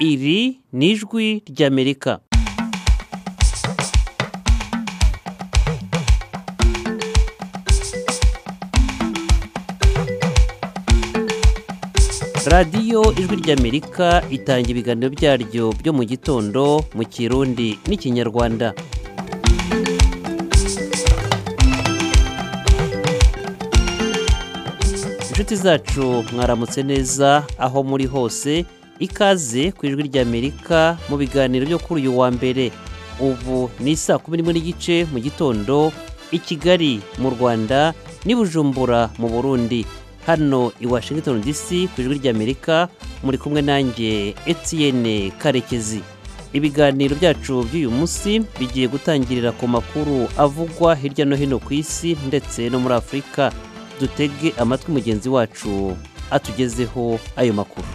iri ni ijwi ry'amerika radiyo ijwi ry'amerika itanga ibiganiro byaryo byo mu gitondo mu kirundi n'ikinyarwanda inshuti zacu mwaramutse neza aho muri hose ikaze ku ijwi ry'amerika mu biganiro byo kuri uyu wa mbere ubu ni saa kumi n'imwe n'igice mu gitondo i kigali mu rwanda n'i bujumbura mu burundi hano i washington dc ku ijwi ry'amerika muri kumwe nanjye etienne karekezi ibiganiro byacu by'uyu munsi bigiye gutangirira ku makuru avugwa hirya no hino ku isi ndetse no muri afurika dutege amatwi mugenzi wacu atugezeho ayo makuru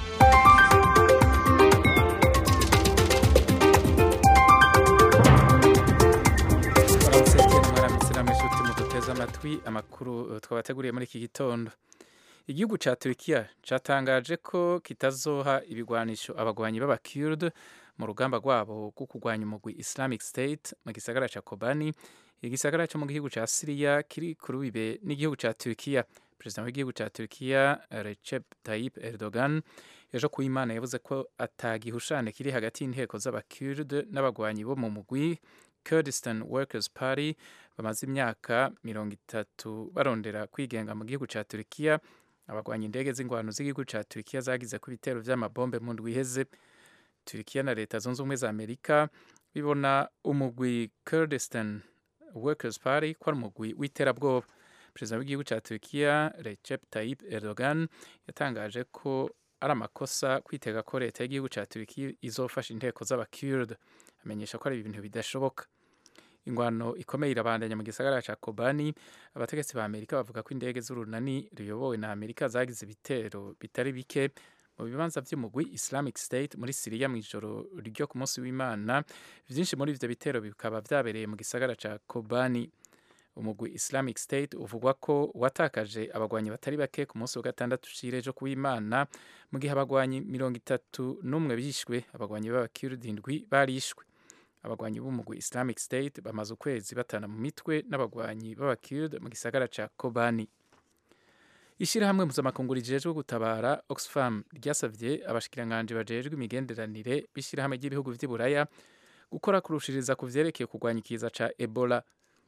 mwaramutse cyane mwaramutse namwe inshuti muduteze amatwi amakuru twabateguriye muri iki gitondo igihugu cya turukiya cyatangaje ko kitazoha ibigwanisho abagwanyi b'abakirde mu rugamba rwabo rwo kurwanya umugwi islamic state mu gisagara cya kobani igisagara cyo mu gihugu cya siriya kiri ku rubibe n'igihugu cya turukiya perezida w'igihugu cya turukiya recep tayyip erdogan ejo ku imana yavuze ko atagihushane kiri hagati y'inteko z'abakirde n'abagwanyi bo mu mugwi kurdistan workers party bamaze imyaka mirongo itatu barondera kwigenga mu gihugu cya turukiya abagwanya indege z'ingwano z'igihugu cya turukiya zagize ku bitero by'amabombe mu ndwi iheze turukiya na leta zunze ubumwe za amerika bibona umugwi kurdistan workers party ko ari umugwi w'iterabwoba perezida w'igihugu cya turukiya recep tayyip erdogan yatangaje ko ari amakosa kwitega ko leta y'igihugu cya turukiya izofasha inteko z'abakirde amenyesha ko ari ibintu bidashoboka ingwano ikomeye irabandanya mu gisagara cya kobani abategetsi ba amerika bavuga ko indege z'urunani ruyobowe na amerika zagize ibitero bitari bike mu bibanza by'umugwi islamic state muri siriya mu ijoro ryo ku munsi w'imana byinshi muri ibyo bitero bikaba byabereye mu gisagara cya kobani umugwi islamic state uvugwa ko watakaje abagwanyi batari bake ku munsi wa gatandatu ushire ejo kuw'imana mu gihe abagwanyi mirongo itatu n'umwe bishwe abagwanyi b'abakirudi indwi barishwe abagwanyi b'umugwi islamic state bamaze ukwezi batana mu mitwe n'abagwanyi b'abakirde mu gisagara cya kobani ishyirahamwe mpuzamakungu rijejwe gutabara oxfam ryasabye abashikiranganji bajejwe imigenderanire b'ishyirahamwe ry'ibihugu vy'i buraya gukora kurushiriza ku vyerekeye kurwanya ikiza ca ebola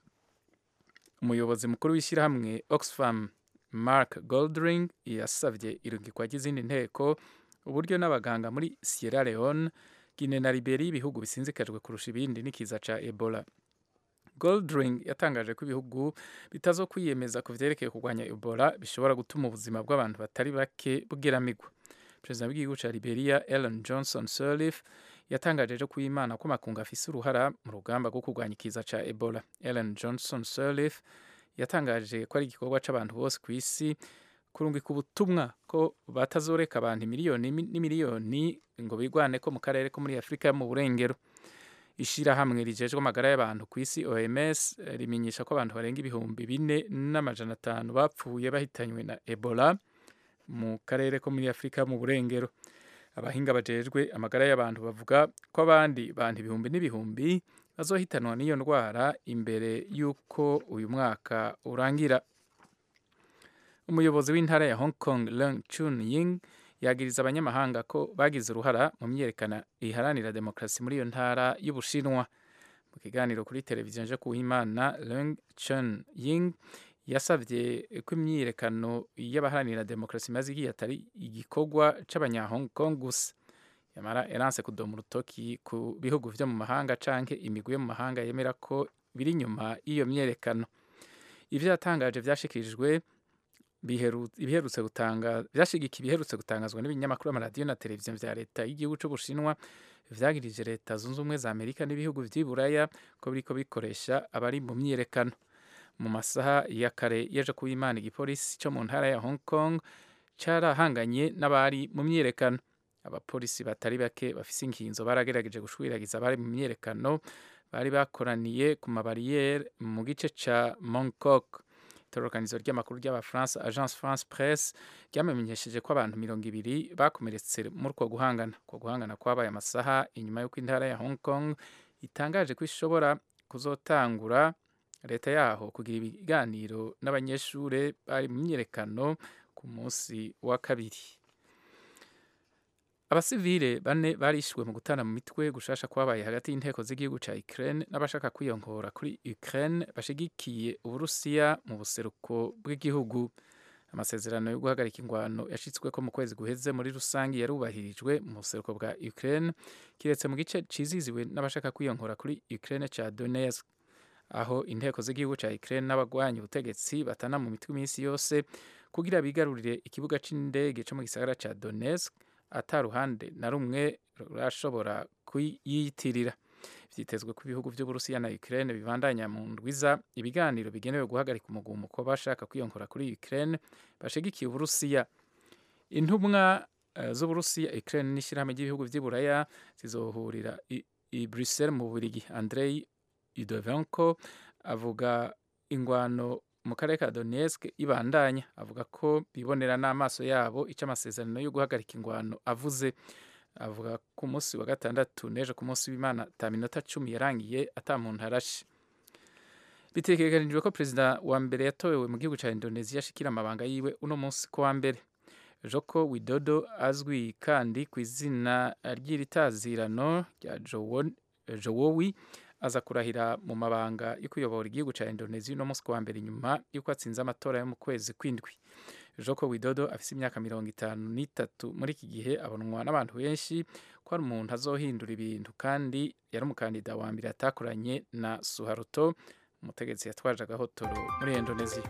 umuyobozi mukuru w'ishyirahamwe oxfam mark goldring yasabye irungikwa ry'izindi nteko uburyo n'abaganga muri sierra leone Guinea na Liberia ibihugu bisinzikajwe kurusha ibindi n'ikiza ca Ebola. Goldring yatangaje ko ibihugu bitazo kwiyemeza ku vyerekeye kurwanya Ebola bishobora gutuma ubuzima bw'abantu batari bake bugeramigwa. Perezida w'igihugu ca Liberia Ellen Johnson Sirleaf yatangaje ejo kuw'Imana ko makungu afise uruhara mu rugamba rwo kurwanya ikiza ca Ebola. Ellen Johnson Sirleaf yatangaje ko ari igikorwa c'abantu bose ku isi kurungika ubutumwa ko batazoreka abantu miliyoni n'imiliyoni ngo bigwane ko mu karere ko muri afurika mu burengero ishyirahamwe rijejwe amagara y'abantu ku isi oms rimenyesha ko abantu barenga ibihumbi bine n'amajana atanu bapfuye bahitanywe na ebola mu karere ko muri afurika mu burengero abahinga bajejwe amagara y'abantu bavuga ko abandi bantu ibihumbi n'ibihumbi bazohitanwa n'iyo ndwara imbere y'uko uyu mwaka urangira umuyobozi w'intara ya hong kong Leung Chun Ying yagiriza abanyamahanga ko bagize uruhara mu myerekana iharanira demokarasi muri iyo ntara y'ubushinwa mu kiganiro kuri televiziyo nje kuwimana Leung Chun Ying yasabye ko imyiyerekano y'abaharanira demokarasi imaze igihe atari igikorwa c'abanya hong kong gusa yamara eranse kudoma urutoki ku bihugu vyo mu mahanga canke imigwi yo mu mahanga yemera ko biri inyuma y'iyo myerekano ivyo yatangaje vyashikirijwe ibiherutse gutanga byashigika ibiherutse gutangazwa n'ibinyamakuru amaradiyo na televiziyo vya leta y'igihugu c'ubushinwa vyagirije leta zunze ubumwe za amerika n'ibihugu vy'i buraya ko biriko bikoresha abari mu myiyerekano mu masaha ya kare yeje kuba imana igipolisi co mu ntara ya hong kong carahanganye n'abari mu myiyerekano abapolisi batari bake bafise inkinzo baragerageje gushwiragiza abari mu myiyerekano bari bakoraniye ku mabariyeri mu gice ca mongkok itororokanizo ry'amakuru ry'abafaransa agence france presse ryamenyesheje ko abantu mirongo ibiri bakomeretse muri uko guhangana uko guhangana kwabaye amasaha inyuma y'uko intara ya hong kong itangaje ko ishobora kuzotangura leta yaho kugira ibiganiro n'abanyeshuri bari mu myiyerekano ku munsi wa kabiri abasivile bane barishwe mu gutana mu mitwe gushasha kwabaye hagati y'inteko z'igihugu ca Ukraine n'abashaka kwiyongora kuri Ukraine bashigikiye Uburusiya mu buseruko bw'igihugu amasezerano yo guhagarika ingwano yashitsweko mu kwezi guheze muri rusangi yarubahirijwe mu buseruko bwa Ukraine kiretse mu gice ciziziwe n'abashaka kwiyongora kuri Ukraine ca Donetsk aho inteko z'igihugu ca Ukraine n'abagwanyi ubutegetsi batana mu mitwe iminsi yose kugira bigarurire ikibuga c'indege co mu gisagara ca Donetsk ataruhande na rumwe rurashobora kuyiyitirira vyitezwe ko ibihugu vy'uburusiya na Ukraine bibandanya mu ndwiza ibiganiro bigenewe guhagarika umugumuko bashaka kwiyonkora kuri Ukraine bashigikiye uburusiya intumwa uh, z'uburusiya Ukraine n'ishirahamwe ry'ibihugu vy'iburaya zizohurira i, i Brussels mu Bubiligi Andrei Idovenko avuga ingwano mu karere ka Donetsk ibandanya avuga ko bibonera n'amaso yabo icyo amasezerano yo guhagarika ingwano avuze avuga ku munsi wa gatandatu n'ejo ku munsi w'imana ata minota cumi yarangiye ata muntu arashe bitegekanijwe ko perezida wa mbere yatowe mu gihugu cya indonesia ashikira amabanga yiwe uno munsi ko wa mbere joko widodo azwi kandi ku izina ry'iritazirano rya jowowi aza kurahira mu mabanga yo kuyobora igihugu cya Indonesia no munsi wa mbere nyuma yuko atsinze amatora yo mu kwezi kwindwi Joko Widodo afise imyaka mirongo itanu n'itatu muri iki gihe abonwa n'abantu benshi ko ari umuntu azohindura ibintu kandi yari umukandida wa mbere atakoranye na Suharto umutegetsi yatwaje agahotoro muri Indonesia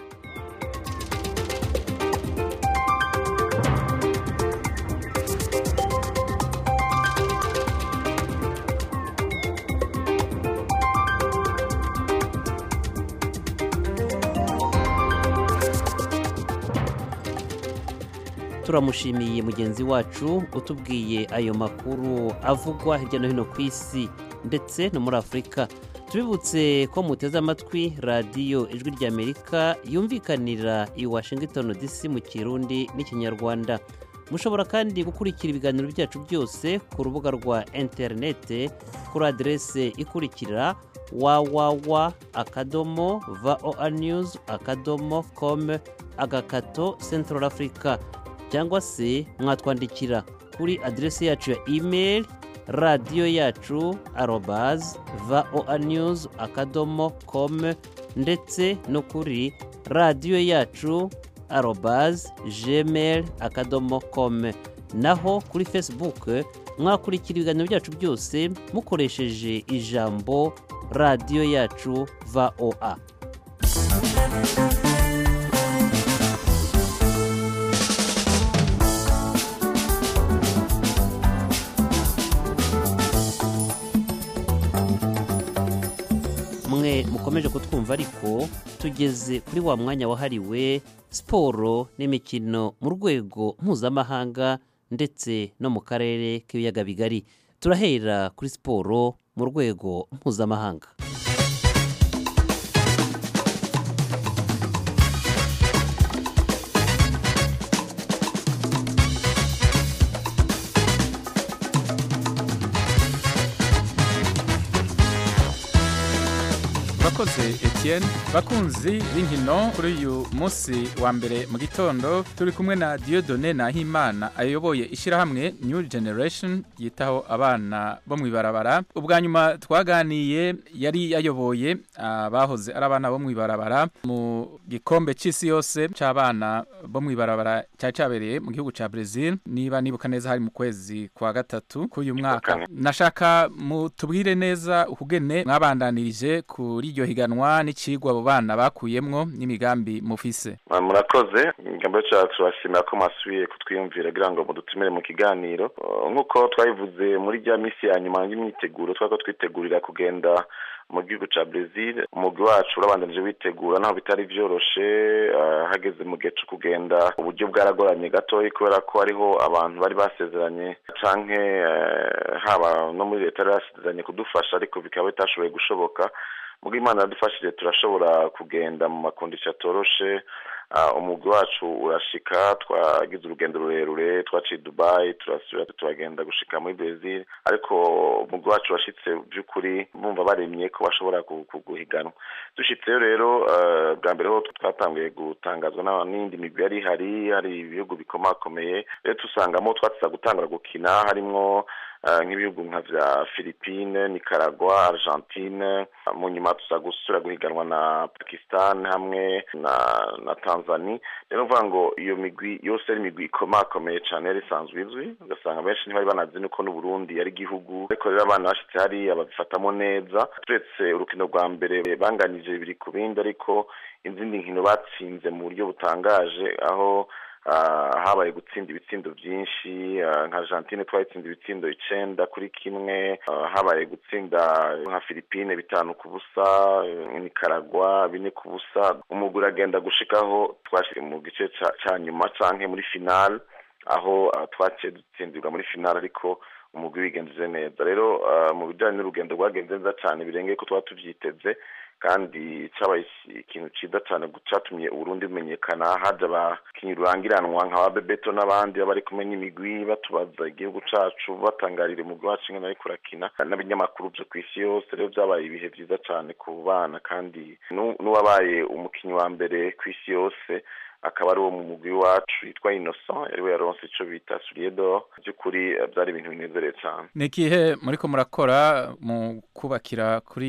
turamushimiye mugenzi wacu utubwiye ayo makuru avugwa hirya no hino ku isi ndetse no muri afurika tubibutse ko muteze amatwi radiyo ijwi ry'amerika yumvikanira i washington dc mu kirundi n'ikinyarwanda mushobora kandi gukurikira ibiganiro byacu byose ku rubuga rwa interinete kuri aderese ikurikira wawawa akadomo voa news akadomo com agakato central africa cyangwa se mwatwandikira kuri aderesi yacu ya email radiyo yacu arobazi voa news akadomo com ndetse no kuri radiyo yacu arobazi gmail akadomo com naho kuri facebook mwakurikira ibiganiro byacu byose mukoresheje ijambo radiyo yacu voa mwe mukomeje kutwumva ariko tugeze kuri wa mwanya wahariwe siporo n'imikino mu rwego mpuzamahanga ndetse no mu karere k'ibiyaga bigari turahera kuri siporo mu rwego mpuzamahanga bakoze Etienne bakunzi b'inkino kuri uyu munsi wa mbere mu gitondo turi kumwe na Dieudonné Nahimana ayoboye ishyirahamwe New Generation yitaho abana bo mu ibarabara ubwa nyuma twaganiye yari yayoboye abahoze ari abana bo mu ibarabara mu gikombe cy'isi yose cy'abana bo mu ibarabara cyari cyabereye mu gihugu cya Brazil niba nibuka neza hari mu kwezi kwa gatatu k'uyu mwaka nashaka mutubwire neza ukugene mwabandanirije kuri iryo higanwa n'ikigwa abo bana bakuyemwo n'imigambi mufise murakoze imigambi yacu turashimira ko mwasubiye kutwiyumvira kugira ngo mudutumire mu kiganiro nk'uko twabivuze muri rya minsi ya nyuma y'imyiteguro twari ko twitegurira kugenda mu gihugu cya Brazil umugwi wacu urabandanije witegura naho bitari byoroshe hageze mu gihe cyo kugenda uburyo bwaragoranye gatoya kubera ko hariho abantu bari basezeranye canke haba no muri leta yari basezeranye kudufasha ariko bikaba bitashoboye gushoboka mubwo imana yadufashije turashobora kugenda mu makondisiyo atoroshe umugwi wacu urashika twagize urugendo rurerure twaciye dubayi turasubira turagenda gushika muri brezil ariko umugwi wacu washitse by'ukuri bumva baremye ko bashobora guhiganwa dushitseyo rero bwa mbere ho twatanguye gutangazwa n'indi migwi yari ihari hari ibihugu bikomakomeye rero dusangamo twatiza gutangura gukina harimwo nk'ibihugu nka vya Philippine, Nicaragua, Argentine mu nyuma tuza gusura guhiganwa na Pakistan hamwe na na Tanzania rero mvuga ngo iyo migwi yose ari imigwi ikomakomeye cane yari isanzwe izwi ugasanga benshi ntibari banazi nuko n'Uburundi yari igihugu ariko rero abana bashitse hariya babifatamo neza turetse urukino rwa mbere banganije bibiri ku bindi ariko izindi nkino batsinze mu buryo butangaje aho habaye gutsinda ibitsindo byinshi nka Argentine twayitsinda ibitsindo icenda kuri kimwe habaye gutsinda nka Philippine bitanu ku busa Nicaragua bine ku busa umugwi uragenda gushikaho twashyize mu gice ca nyuma canke muri final aho twaciye dutsindirwa muri final ariko umugwi wigenjeje neza rero mu bijanye n'urugendo rwagenze neza cane birengeye ko twaba tuvyiteze kandi cyabaye ikintu cyiza cyane cyatumye uburundi bumenyekana haje abakinnyi rurangiranwa nka ba bebeto n'abandi baba bari kumwe n'imigwi batubaza igihugu cacu batangarira umugwi wacu ingene ariko urakina n'ibinyamakuru vyo ku isi yose rero vyabaye ibihe vyiza cane ku bana kandi n'uwabaye umukinnyi wa mbere ku isi yose akaba ari uwo mu mugwi wacu yitwa Innocent yariwe yaronse ico bita Suriedo by'ukuri byari ibintu binezereye cyane ni ikihe muriko murakora mu kubakira kuri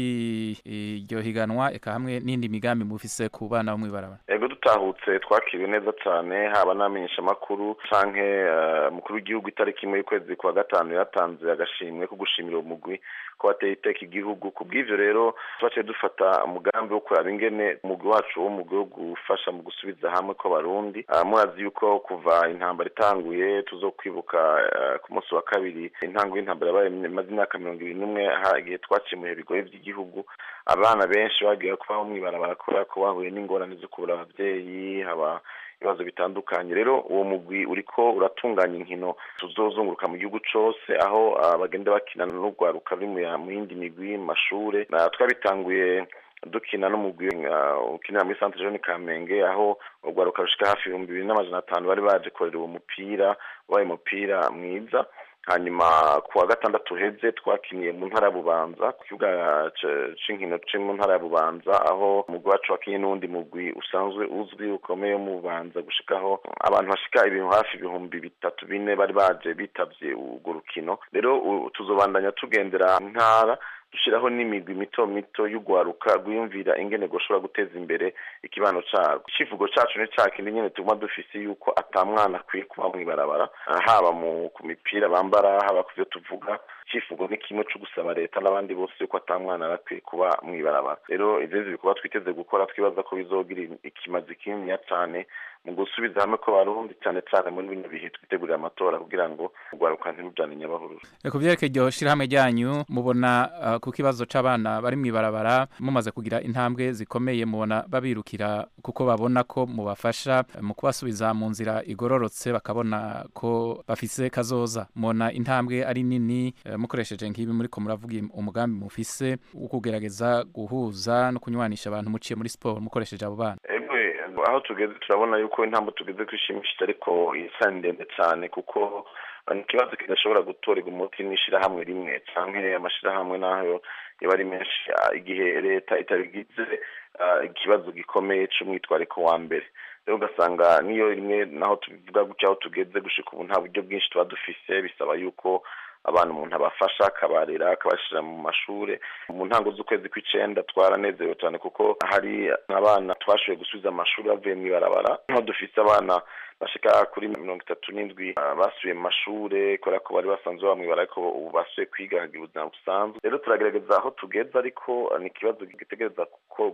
iryo higanwa eka hamwe n'indi migambi mufise ku bana bo mw'ibarabara yego dutahutse twakiriwe neza cyane haba n'amenyesha makuru canke umukuru w'igihugu itariki imwe y'ukwezi kwa gatanu yatanze agashimwe ko gushimira uwo mugwi ko wateye iteka igihugu ku bw'ivyo rero twaciye dufata umugambi wo kuraba ingene umugwi wacu wo mugwi wo gufasha mu gusubiza hamwe kw'abarundi murazi yuko kuva intambara itanguye tuzokwibuka ku munsi wa kabiri intango y'intambara yabaye imaze imyaka mirongo ibiri n'umwe igihe twaciye mu bihe bigoye by'igihugu abana benshi bagiye kubaho mw'ibarabara kubera ko bahuye n'ingorane zo kubura abavyeyi haba ibibazo bitandukanye rero uwo mugwi uriko uratunganya inkino tuzozunguruka mu gihugu cose aho bagenda bakina n'urwaruka ruri mu yindi migwi mu mashure twabitanguye dukina n'umugwi ukinira muri centre jeune Kamenge aho urwaruka rushika hafi ibihumbi bibiri n'amajana atanu bari baje korera uwo mupira wabaye umupira mwiza hanyuma ku wa gatandatu uheze twakiniye mu ntara ya bubanza ku kibuga c'inkino co mu ntara ya bubanza aho umugwi wacu wakinye n'uwundi mugwi usanzwe uzwi ukomeye wo mu bubanza gushikaho abantu bashika ibintu hafi ibihumbi bitatu bine bari baje bitavye urwo rukino rero tuzobandanya tugendera ntara dushiraho n'imigwi mito mito y'ugwaruka rwiyumvira ingene goshobora guteza imbere ikibano carwo icivugo cacu ni cakindi nyene tuguma dufise yuko ata mwana akwiye kuba mw'ibarabara haba mu ku mipira bambara haba ku vyo tuvuga icivugo ni kimwe co gusaba leta n'abandi bose yuko ata mwana arakwiye kuba mw'ibarabara rero ivyo bikorwa twiteze gukora twibaza ko bizogira ikimazi kininiya cane mu gusubiza hamwe ko barundi cyane cyane muri bino bihe twitegurira amatora kugira ngo urwaruka ntirujane nyabahururu ku vyerekeye iryo shirahamwe ryanyu mubona uh, ku kibazo c'abana bari mw'ibarabara mumaze kugira intambwe zikomeye mubona babirukira kuko babona ko mubafasha mu kubasubiza mu nzira igororotse bakabona ko bafise kazoza mubona intambwe ari nini uh, mukoresheje nk'ibi muriko muravuga umugambi mufise wo kugerageza guhuza no kunywanisha abantu muciye muri siporo mukoresheje abo bana aho tugeze turabona yuko intambwe tugeze kwishimishije ariko isa ndende cyane kuko ni ikibazo kidashobora gutorerwa umuti n'ishirahamwe rimwe canke amashirahamwe nayo yaba ari menshi igihe leta itabigize ikibazo gikomeye c'umwitwariko wa mbere rero ugasanga niyo rimwe naho tubivuga gutya aho tugeze gushika ubu nta buryo bwinshi tuba dufise bisaba yuko abantu umuntu abafasha akabarera akabashira mu mashure mu ntango z'ukwezi kw'icenda twaranezerewe cyane kuko hari abana twashoboye gusubiza amashuri bavuye mw'ibarabara aho dufise abana bashika kuri mirongo itatu n'indwi basubiye mu mashure kubera ko bari basanzwe baba mw'ibara ariko ubu basubiye kwiga hagira ubuzima busanzwe rero turagerageza aho tugeze ariko ni ikibazo gitegereza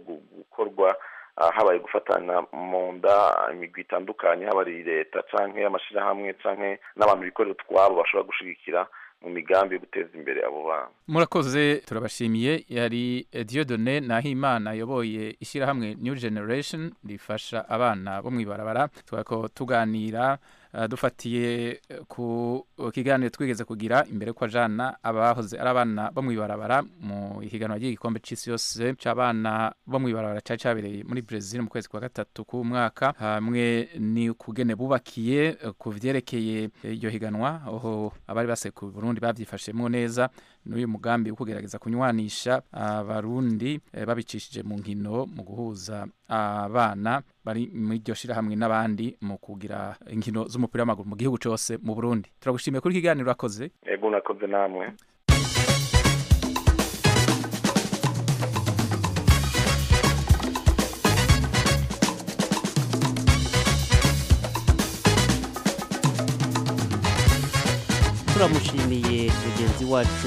gukorwa habaye gufatana mu nda imigwi itandukanye haba ari leta canke amashirahamwe canke n'abantu bikorera utwabo bashobora gushigikira mu migambi yo guteza imbere abo bana murakoze turabashimiye yari Dieudonne Nahimana ayoboye ishyirahamwe New Generation rifasha abana bo mw'ibarabara twako tuganira uh, dufatiye ku kiganiro twigeze kugira imbere ko ajana abahoze ari abana bo mwibarabara mu higanwa ry'igikombe c'isi yose c'abana bo mwibarabara cari cabereye muri Brazil mu kwezi kwa gatatu ku mwaka hamwe ni kugene bubakiye ku vyerekeye iryo higanwa aho abari basekuye Burundi bavyifashemwo neza n'uyu mugambi wo kugerageza kunywanisha abarundi uh, babicishije mu nkino mu guhuza abana bari muri iryo shirahamwe n'abandi mu kugira inkino z'umupira w'amaguru mu gihugu cose mu Burundi turagushimiye kuri ikiganiro urakoze ego nakoze namwe turamushimiye mugenzi wacu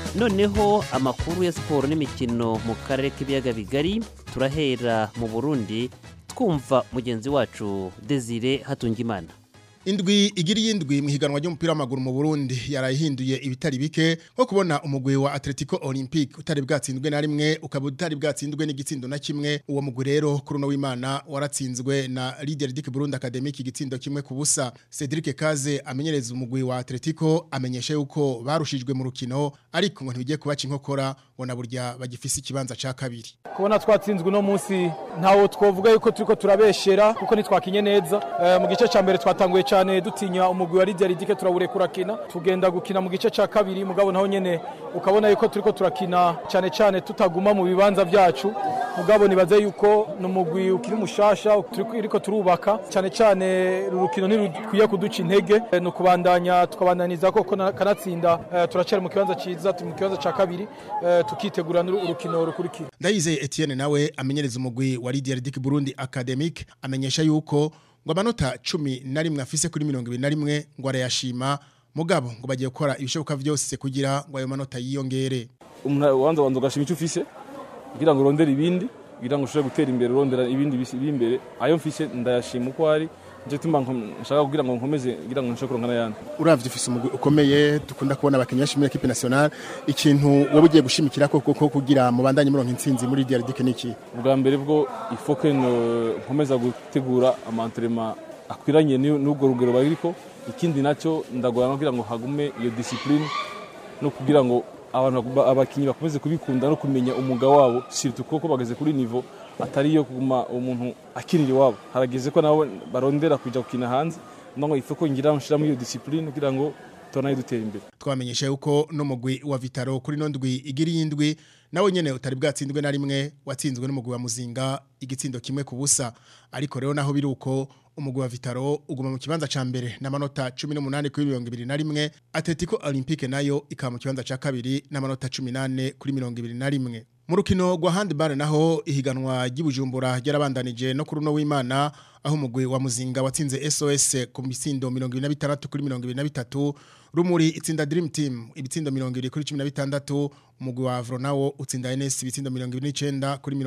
noneho amakuru ya siporo n'imikino mu karere k'ibiyaga bigari turahera mu burundi twumva mugenzi wacu desire hatungimana indwi igira iyindwi mu higanwa ry'umupira w'amaguru mu Burundi yarayihinduye ibitari bike nko kubona umugwi wa Atletico Olympique utari bwatsindwe na rimwe ukaba utari bwatsindwe n'igitsindo na kimwe uwo mugwi rero kuri uno w'Imana waratsinzwe na Leader Dick Burundi Academic igitsindo kimwe ku busa Cedric Kaze amenyereza umugwi wa Atletico amenyesha yuko barushijwe mu rukino ariko ngo ntibigiye kubaca inkokora ngo na burya bagifise ikibanza ca kabiri kubona twatsinzwe uno munsi ntawo twovuga yuko turiko turabeshera kuko nitwakinye neza e, mu gice ca mbere twatanguye cyane dutinya umugwi wa Lydia Ridike turawure kurakina tugenda gukina mu gice ca kabiri mugabo naho nyene ukabona yuko turiko turakina cyane cyane tutaguma mu bibanza vyacu mugabo nibaze yuko numugwi ukiri mushasha turiko turubaka cyane cyane rurukino ntirukwiye kuduca intege e, no kubandanya tukabandaniza ko kanatsinda e, turacera mu kibanza ciza mu kibanza ca kabiri e, tukitegura urukino rukurikira Ndayizeye Etienne nawe amenyereza umugwi wa Lydia Ridike Burundi Academic amenyesha yuko ngo amanota cumi na rimwe afise kuri mirongo ibiri na rimwe ngo arayashima mugabo ngo bagiye gukora ibishoboka vyose kugira ngo ayo manota yiyongere ubanza banza ugashima icyo ufise kugira ngo urondere ibindi kugira ngo ushobore gutera imbere urondera ibindi biri imbere ayo mfise ndayashima uko ari nje tumba nshaka kugira ngo nkomeze kugira ngo nshobore kuronka n'ayandi uravye ufise umugwi ukomeye dukunda kubona abakinnyi benshi muri equipe nationale ikintu wowe ugiye gushimikira ko kuko kugira mubandanye muronka intsinzi muri DRDK niki ubwa mbere bwo ifoke nkomeza gutegura amantrema akwiranye n'ubwo rugero bariko ikindi nacyo ndagora kugira ngo hagume iyo discipline no kugira ngo abantu abakinnyi bakomeze kubikunda no kumenya umwuga wabo surtout kuko bageze kuri niveau atari yo kuguma umuntu akinira iwabo harageze ko nabo barondera kuja gukina hanze ndongo ifoko ngira nshira muri iyo discipline kugira ngo tubone dutera imbere twamenyesha yuko no mugwi wa Vitaro kuri no ndwi igira yindwi nawe nyene utari bwatsindwe na rimwe watsinzwe n'umugwi wa Muzinga igitsindo kimwe ku busa ariko rero naho biruko umugwi wa Vitaro uguma mu kibanza ca mbere n'amanota 18 kuri 21 Atletico Olympique nayo ikaba mu kibanza ca kabiri n'amanota 18 kuri 21 mu rukino rwa handball naho ihiganwa ry'ibujumbura ryarabandanije no kuri uno w'Imana aho umugwi wa Muzinga watsinze SOS ku mitsindo 26 kuri 23 rumuri itsinda Dream Team ibitsindo 20 kuri 16 umugwi wa Avro nawo utsinda NS ibitsindo 29 kuri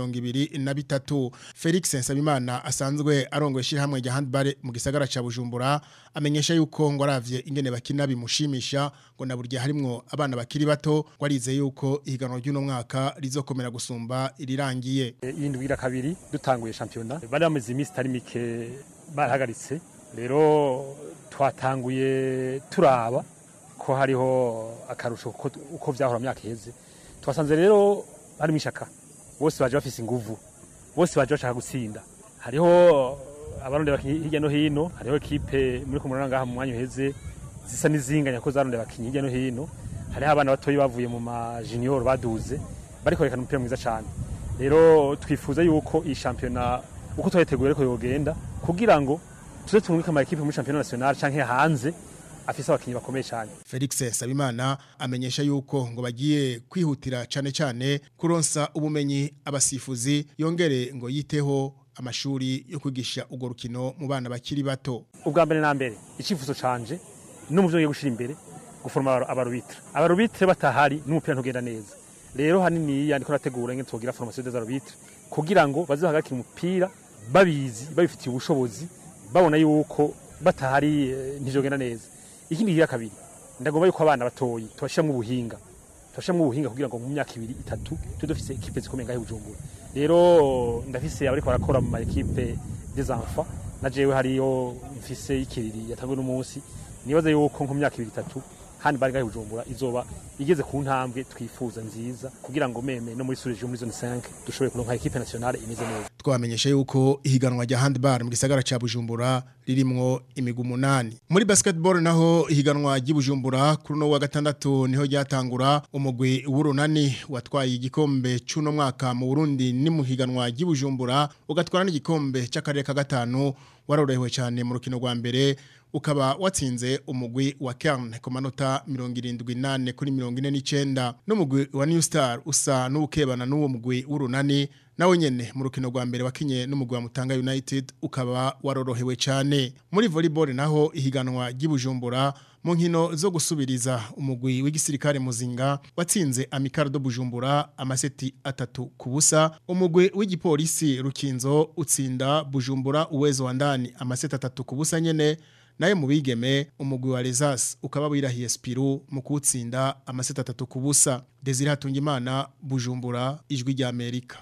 23 Felix Nsabimana asanzwe arongoye shirahamwe rya handball mu gisagara ca Bujumbura amenyesha yuko ngo aravye ingene bakina bimushimisha ngo na burya harimwo abana bakiri bato ngo arize yuko ihiganwa ry'uno mwaka rizokomera gusumba irirangiye iyindwi ira kabiri dutanguye shampiyona bari bamaze iminsi itari mike barahagaritse rero twatanguye turaba ko hariho akarusho uko vyahora myaka iheze twasanze rero harimo ishaka bose baje bafise inguvu bose baje bashaka gutsinda hariho abarundi hirya no hino hariho ekipe muri kumurana ngaha mu mwanya uheze zisa n'izinganya ko zarundi bakinyi hirya no hino hariho abana batoyi bavuye mu ma junior baduze bariko rekana umupira mwiza cyane rero twifuza yuko iyi shampiyona uko twayiteguye ariko yogenda kugira ngo tuze tumurike ama ekipe muri shampiyona nationale canke hanze afise abakinyi bakomeye cyane Felix Sabimana amenyesha yuko ngo bagiye kwihutira cane cane kuronsa ubumenyi abasifuzi yongere ngo yiteho amashuri yo kwigisha urwo rukino mu bana bakiri bato ubwa mbere na mbere icifuzo canje no mu byo ngiye gushira imbere guforma abarubitre abarubitre batahari n'umupira ntugenda neza rero hanini yandiko nategura ngene twogira formation des arbitres kugira ngo baze hagakira umupira babizi babifitiye ubushobozi babona yuko batahari ntijogenda neza ikindi kigira kabiri ndagomba yuko abana batoyi tubashiramo ubuhinga tubashiramo ubuhinga kugira ngo mu myaka ibiri itatu tube dufise ekipe zikomeye ngahe bujumbura rero ndafise abariko barakora mu ma ekipe des enfants na jewe hariyo mfise ikiriri yatanzwe n'umunsi nibaza yuko nko myaka ibiri itatu kandi bari gahe bujumbura izoba igeze ku ntambwe twifuza nziza kugira ngo meme no muri surije muri zone 5 dushobore kuronka equipe nationale imeze neza twamenyesha yuko ihiganwa rya handball mu gisagara ca Bujumbura ririmwo imigwi umunani muri basketball naho ihiganwa ry'Ibujumbura kuri no wa gatandatu niho ryatangura umugwi w'urunani watwaye igikombe c'uno mwaka mu Burundi ni mu higanwa ry'Ibujumbura ugatwara n'igikombe c'akarere ka gatanu warorohewe cyane mu rukino rwa mbere ukaba watsinze umugwi wa Kern ku manota 78 kuri 49 n'umugwi wa New Star usa n'ukebana n'uwo mugwi w'urunani nawe nyene mu rukino rwa mbere wakinye n'umugwi wa Mutanga United ukaba warorohewe cyane muri volleyball naho ihiganwa ry'Ibujumbura mu nkino zo gusubiriza umugwi w'igisirikare muzinga watsinze Amicardo Bujumbura amaseti atatu ku busa umugwi w'igipolisi Rukinzo utsinda Bujumbura uwezo wa ndani amaseti atatu ku busa nyene naye mu bigeme umugwi wa Rezas ukaba wirahiye Spiru mu kutsinda amaseti atatu ku busa Desire Hatungimana Bujumbura ijwi rya Amerika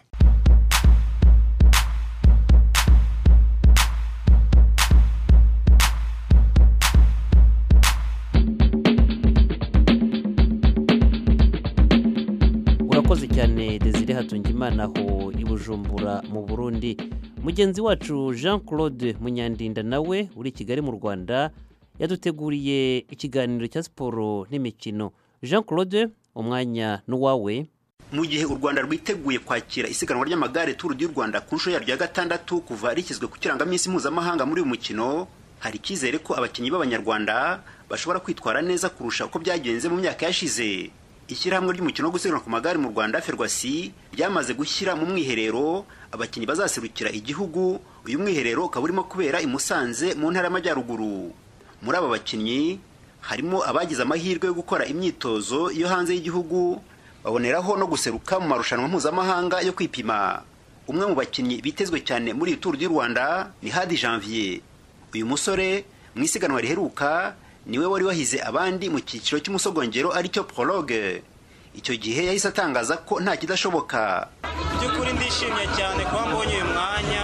urakoze cyane desire hatungimana aho i bujumbura mu burundi mugenzi wacu jean claude munyandinda nawe uri i kigali mu rwanda yaduteguriye ikiganiro cya siporo n'imikino jean claude umwanya n'uwawe mu gihe u rwanda rwiteguye kwakira isiganwa ry'amagare turu du rwanda ku nshuro yaryo ya gatandatu kuva rishyizwe ku kirangaminsi mpuzamahanga muri uyu mukino hari icyizere ko abakinnyi b'abanyarwanda bashobora kwitwara neza kurusha uko byagenze mu myaka yashize ishyirahamwe ry'umukino wo gusiganwa ku magare mu rwanda ferwasi ryamaze gushyira mu mwiherero abakinnyi bazaserukira igihugu uyu mwiherero ukaba urimo kubera i musanze mu ntara y'amajyaruguru muri aba bakinnyi harimo abagize amahirwe yo gukora imyitozo yo hanze y'igihugu baboneraho no guseruka mu marushanwa mpuzamahanga yo kwipima umwe mu bakinnyi bitezwe cyane muri iyi turu du rwanda ni hadi janvier uyu musore mu isiganwa riheruka niwe wari wahize abandi mu cyiciro cy'umusogongero aricyo prologue icyo gihe yahise atangaza ko nta kidashoboka by'ukuri ndishimye cyane kuba mbonye uyu mwanya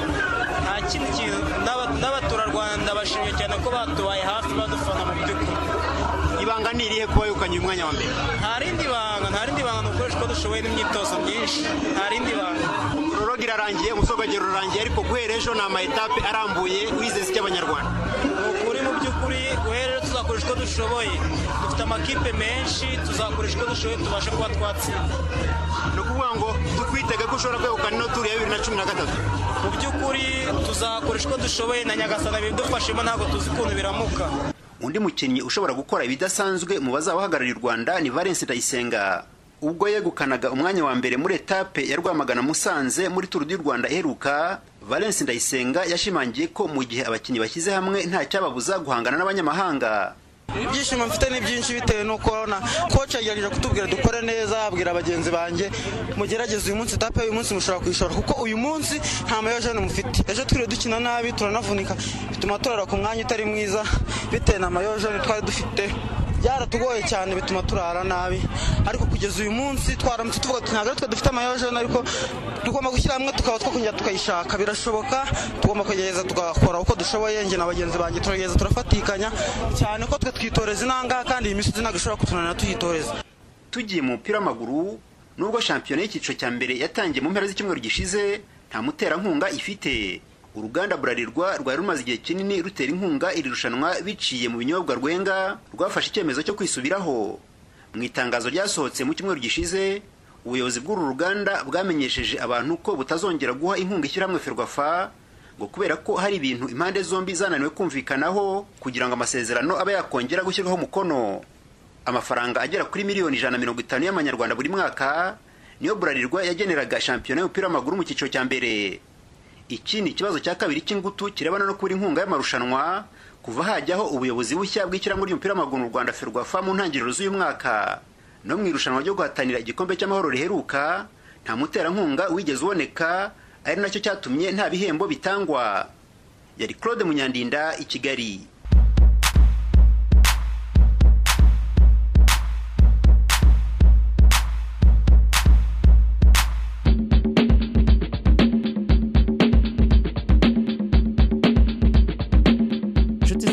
nta kindi kintu n'abaturarwanda bashimye cyane ko batubaye hafi badufana mu by'ukuri ibanga ni irihe kuba yukanye umwanya wa mbere nta rindi banga nta rindi banga nukoresha uko dushoboye n'imyitozo myinshi nta rindi banga prologue irarangiye umusogongero urarangiye ariko guhera ejo ni ama etape arambuye wizeze icy'abanyarwanda ni ukuri mu by'ukuri guhera ejo tuzakoresha uko dushoboye dufite amakipe menshi tuzakoresha uko dushoboye tubashe kuba twatsinda ni ukuvuga ngo tukwitege ko ushobora kwegukana ino turu ya bibiri na cumi na gatatu mu by'ukuri tuzakoresha uko dushoboye na nyagasana bidufashemo ntabwo tuzi ukuntu biramuka undi mukinnyi ushobora gukora ibidasanzwe mu bazabahagarariye u rwanda ni valence ndayisenga ubwo yegukanaga umwanya wa mbere muri etape ya rwamagana musanze muri turu du rwanda iheruka valence ndayisenga yashimangiye ko mu gihe abakinnyi bashyize hamwe nta cyababuza guhangana n'abanyamahanga ibyishimo mfite ni byinshi bitewe n'uko na koci yagerageje kutubwira dukore neza abwira bagenzi banjye mugerageze uyu munsi etape y'uyu munsi mushobora kuyishora kuko uyu munsi nta mayojene mufite ejo twiriwe dukina nabi turanavunika bituma turara ku mwanya utari mwiza bitewe na mayojene twari dufite byaratugoye cyane bituma turara nabi ariko kugeza uyu munsi twaramutse tuvuga ntabwo ari twe dufite amayojene ariko tugomba gushyira hamwe tukaba twakongera tukayishaka birashoboka tugomba kugerageza tugakora uko dushoboye njye na bagenzi banjye turagerageza turafatikanya cyane ko twe twitoreza inanga kandi iyi misozi ntabwo ishobora kutunanira tuyitoreza tugiye mu mupira w'amaguru nubwo shampiyona y'icyiciro cya mbere yatangiye mu mpera z'icyumweru gishize nta muterankunga ifite uruganda burarirwa rwari rumaze igihe kinini rutera inkunga iri rushanwa biciye mu binyobwa rwenga rwafashe icyemezo cyo kwisubiraho mu itangazo ryasohotse mu cyumweru gishize ubuyobozi bw'uru ruganda bwamenyesheje abantu ko butazongera guha inkunga ishyirahamwe ferwafa ngo kubera ko hari ibintu impande zombi zananiwe kumvikanaho kugira ngo amasezerano abe yakongera gushyirwaho umukono amafaranga agera kuri miliyoni ijana na mirongo itanu y'amanyarwanda buri mwaka niyo burarirwa yageneraga shampiyona y'umupira w'amaguru mu cyiciro cya mbere iki ni ikibazo cya kabiri cy'ingutu kirebana no kubura inkunga y'amarushanwa kuva hajyaho ubuyobozi bushya bw'ishyirahamwe ry'umupira w'amaguru mu rwanda ferwafa mu ntangiriro z'uyu mwaka no mu irushanwa ryo guhatanira igikombe cy'amahoro riheruka nta muterankunga wigeze uboneka ari nacyo cyatumye nta bihembo bitangwa yari claude munyandinda i kigali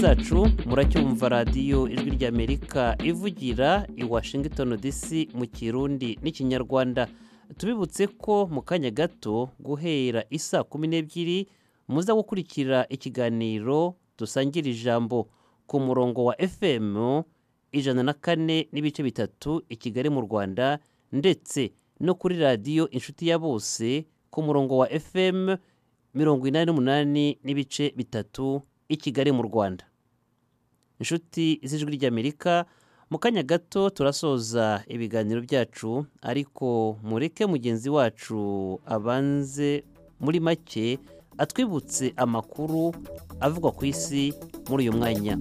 zacu muracyumva radiyo ijwi ry'amerika ivugira i washington dc mu kirundi n'ikinyarwanda tubibutse ko mu kanya gato guhera isa kumi n'ebyiri muza gukurikira ikiganiro dusangira ijambo ku murongo wa fm ijana na kane n'ibice bitatu i kigali mu rwanda ndetse no kuri radiyo inshuti ya bose ku murongo wa fm mirongo inani n'umunani n'ibice bitatu i kigali mu rwanda inshuti z'ijwi ry'amerika mu kanya gato turasoza ibiganiro byacu ariko mureke mugenzi wacu abanze muri make atwibutse amakuru avugwa ku isi muri uyu mwanya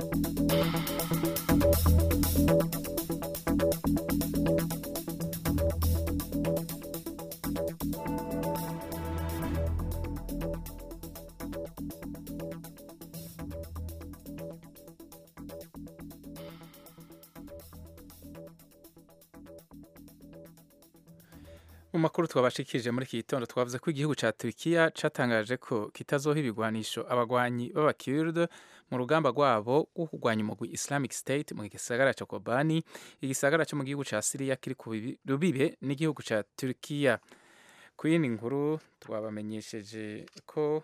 mu makuru twabashikirije muri iki gitondo twavuze ko igihugu cya Turkiya cyatangaje ko kitazoha ibigwanisho abagwanyi b'abakirde mu rugamba rwabo rwo kurwanya umugwi Islamic State mu gisagara cya Kobani igisagara cyo mu gihugu cya Syria kiri ku rubibe n'igihugu cya Turkiya ku yindi nkuru twabamenyesheje ko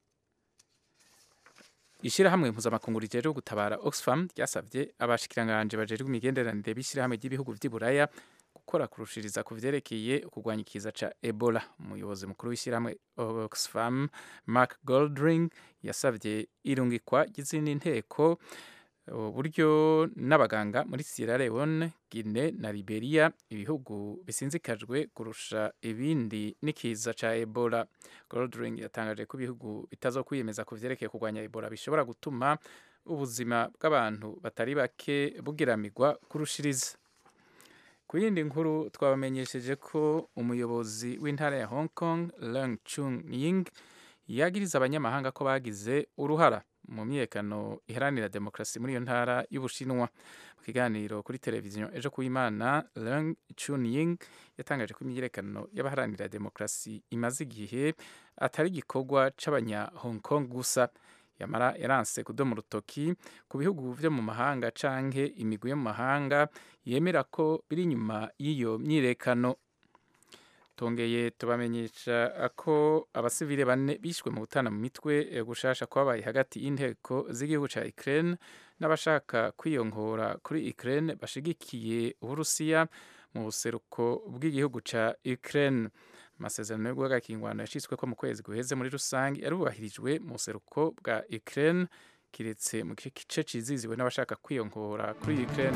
ishyirahamwe mpuzamakungu rijejwe gutabara Oxfam ryasabye abashikiranganje bajejwe imigenderanire b'ishyirahamwe ry'ibihugu by'i Buraya gukora kurushiriza ku vyerekeye kurwanya ikiza ca Ebola umuyobozi mukuru w'ishyirahamwe Oxfam Mark Goldring yasabye irungikwa ry'izindi nteko uburyo n'abaganga muri Sierra Leone, Guinea na Liberia ibihugu bisinzikajwe kurusha ibindi n'ikiza ca Ebola Goldring yatangaje ko ibihugu bitazokwiyemeza ku vyerekeye kurwanya Ebola bishobora gutuma ubuzima bw'abantu batari bake bugiramirwa kurushiriza ku yindi nkuru twabamenyesheje ko umuyobozi w'intara ya hong kong Leung chung ying yagiriza abanyamahanga ko bagize uruhara mu myekano iharanira demokarasi muri iyo ntara y'ubushinwa mu kiganiro kuri televiziyo ejo ku imana Leung chun ying yatangaje ko imyiyerekano y'abaharanira demokarasi imaze igihe atari igikorwa c'abanya hong kong gusa yamara yaranse kudoma urutoki ku bihugu vyo mu mahanga canke imigwi yo mu mahanga yemera ko biri inyuma y'iyo myirekano tongeye tubamenyesha ko abasivile bane bishwe mu gutana mu mitwe gushasha kwabaye hagati y'inteko z'igihugu ca Ukraine n'abashaka kwiyongora kuri Ukraine bashigikiye Uburusiya mu buseruko bw'igihugu ca Ukraine amasezerano yo guhagakingwano yashyizwe ko mu kwezi guheze muri rusange yarubahirijwe mu buseruko bwa Ukraine kiretse mu gice ciziziwe n'abashaka kwiyongora kuri Ukraine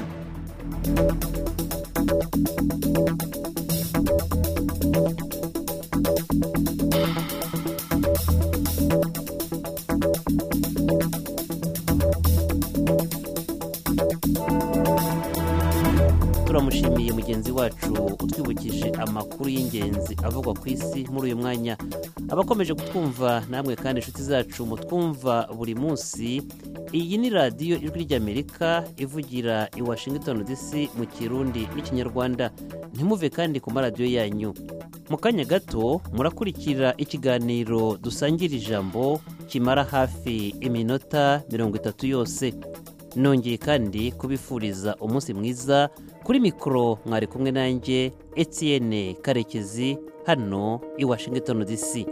turamushimiye mugenzi wacu utwibukije amakuru y'ingenzi avugwa ku isi muri uyu mwanya abakomeje kutwumva namwe kandi inshuti zacu mutwumva buri munsi iyi ni radiyo ijwi ry'amerika ivugira i washington dc mu kirundi n'ikinyarwanda ntimuve kandi ku maradiyo yanyu mu kanya gato murakurikira ikiganiro dusangira ijambo kimara hafi iminota mirongo itatu yose nongeye kandi kubifuriza umunsi mwiza kuri mikoro mwari kumwe nanjye Etienne karekezi hano i washington dc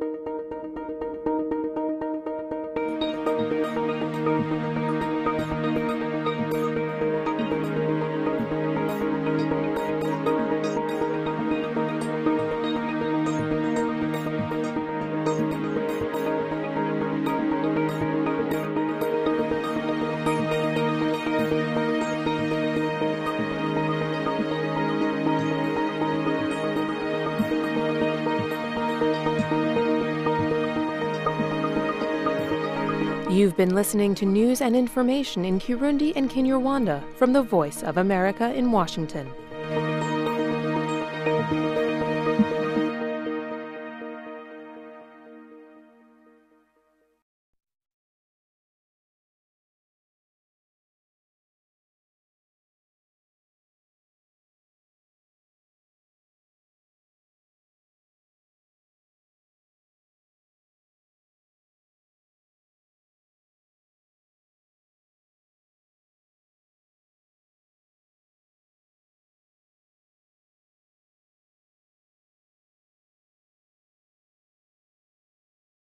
You've been listening to news and information in Kirundi and Kinyarwanda from the Voice of America in Washington.